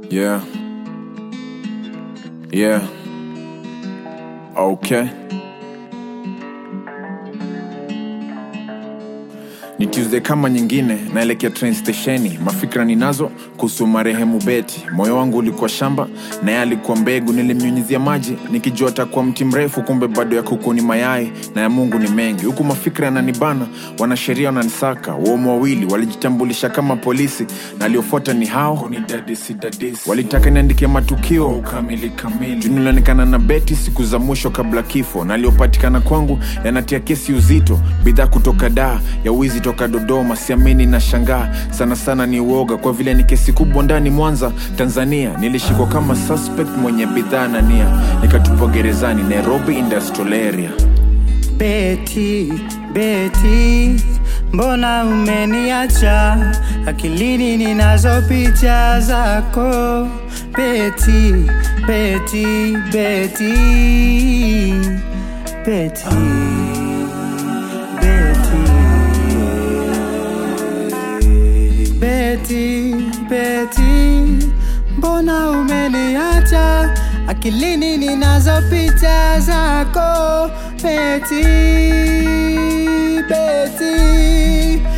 Yeah. Yeah. Okay. Ni Tuesday kama nyingine, naelekea train stesheni. Mafikra ninazo kuhusu marehemu Beti. Moyo wangu ulikuwa shamba, naye alikuwa mbegu. Nilimnyunyizia maji nikijua atakuwa mti mrefu, kumbe bado ya kuku ni mayai na ya Mungu ni mengi. Huku mafikra yananibana, wanasheria wananisaka. Waumu wawili walijitambulisha kama polisi, na aliofuata ni hao ni dadisi, dadisi. Walitaka niandikie matukio kamili kamili. Juu nilionekana na Beti siku za mwisho kabla kifo, na aliopatikana kwangu yanatia kesi uzito. Bidhaa kutoka daa ya wizi toka Dodoma, siamini na shangaa sana sana, ni uoga kwa vile ni kesi kubwa ndani Mwanza, Tanzania. Nilishikwa kama suspect mwenye bidhaa na nia, nikatupwa gerezani Nairobi Industrial Area. Beti, Beti, mbona umeniacha? Akilini ninazo picha zako. Beti, Beti, Beti, Beti, Beti, Beti, Beti, mbona umeniacha? Akilini ninazo picha zako. Beti, Beti,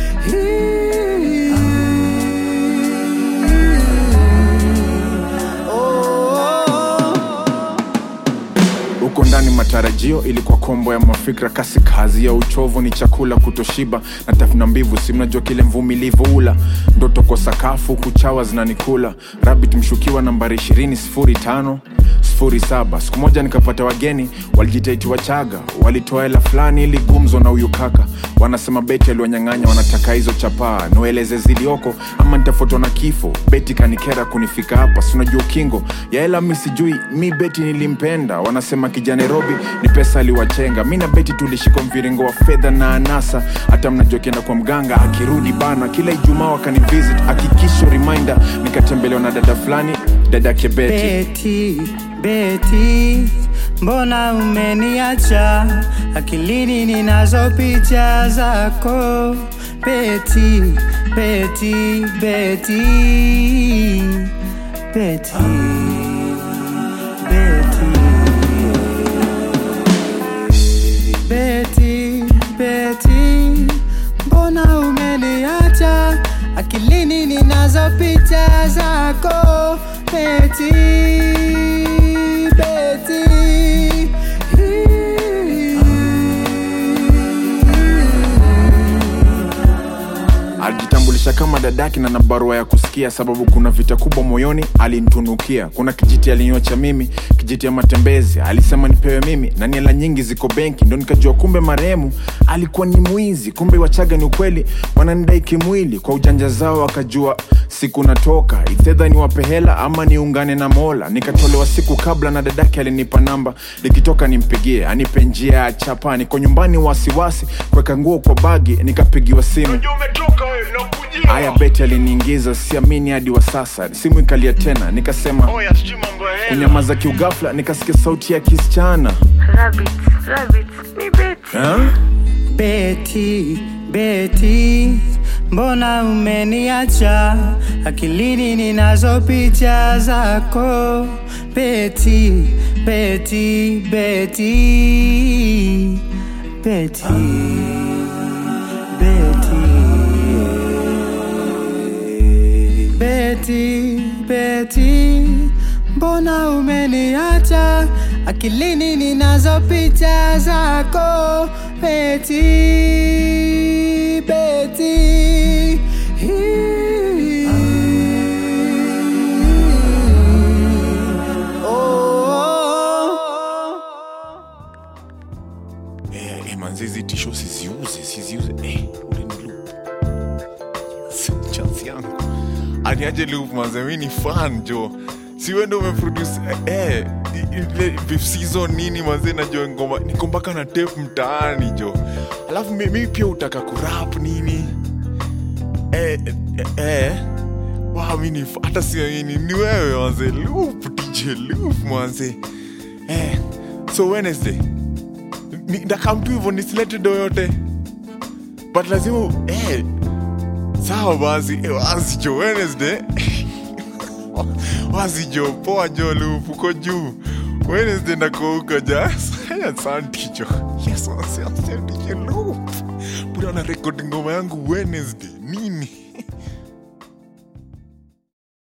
oh. huko ndani matarajio ilikuwa kombo ya mafikra kasi kazi ya uchovu ni chakula kutoshiba na tafuna mbivu si mnajua kile mvumilivu ula ndoto kwa sakafu kuchawa zinanikula rabit mshukiwa nambari 20 sifuri tano sifuri saba siku moja nikapata wageni walijitaiti wachaga walitoa hela fulani ili gumzo na huyu kaka wanasema beti aliwanyang'anya wanataka hizo chapaa niwaeleze zilioko ama nitafutwa na kifo beti kanikera kunifika hapa sinajua ukingo ya hela mi sijui mi beti nilimpenda wanasema kijana nairobi ni pesa aliwachenga mi na beti tulishika mviringo wa fedha na anasa hata mnajua kienda kwa mganga akirudi bana kila ijumaa wakanivisit hakikisho reminder nikatembelewa na dada fulani dada kebeti Beti, Beti, mbona umeniacha? Akilini ninazo picha zako. Beti, Beti, Beti, Beti, Beti, Beti, Beti, mbona umeniacha? Akilini ninazo picha zako. Beti, Beti, alijitambulisha kama dadaki na na barua ya kusikia sababu kuna vita kubwa moyoni alinitunukia kuna kijiti alinyocha mimi kijiti ya matembezi alisema nipewe mimi na niela nyingi ziko benki ndo nikajua kumbe marehemu alikuwa ni mwizi kumbe wachaga ni ukweli wananidai kimwili kwa ujanja zao wakajua siku natoka ithedha niwape hela ama niungane na mola nikatolewa siku kabla na dadake alinipa namba nikitoka nimpigie anipe njia ya chapa niko nyumbani wasiwasi kuweka nguo kwa bagi nikapigiwa simu haya beti aliniingiza siamini hadi wa sasa simu ikalia tena nikasema kunyamaza kiugafla nikasikia sauti ya kisichana Rabbit, rabbit, ni Betty. ha? Beti, Beti, mbona umeniacha? Akilini ninazo picha zako. Beti, Beti, Beti, Beti, Beti, Beti, Beti, mbona umeniacha? Akilini ninazo picha zako. Beti, Beti, oh. Eh, eh, manzi hizi tisho siziuze siziuze eh, ule ni loop chance yangu aniaje loop manze mi ni fan jo si wewe ndo umeproduce eh, eh, ile beef season nini manze najua ngoma niko mpaka na tape mtaani jo alafu mi, mi pia utaka kurap nini eh, eh, eh. Wow, mi ni fa- hata siamini ni wewe manze loop dj loop manze eh, so wednesday Ni- ndakam tu hivyo nisilete do yote but lazima eh, sawa basi eh, basi jo wednesday wasijo poa jo lup uko juu wednesday nako huko ja asante jo yes asante jo lup buda na rekodi ngoma yangu wednesday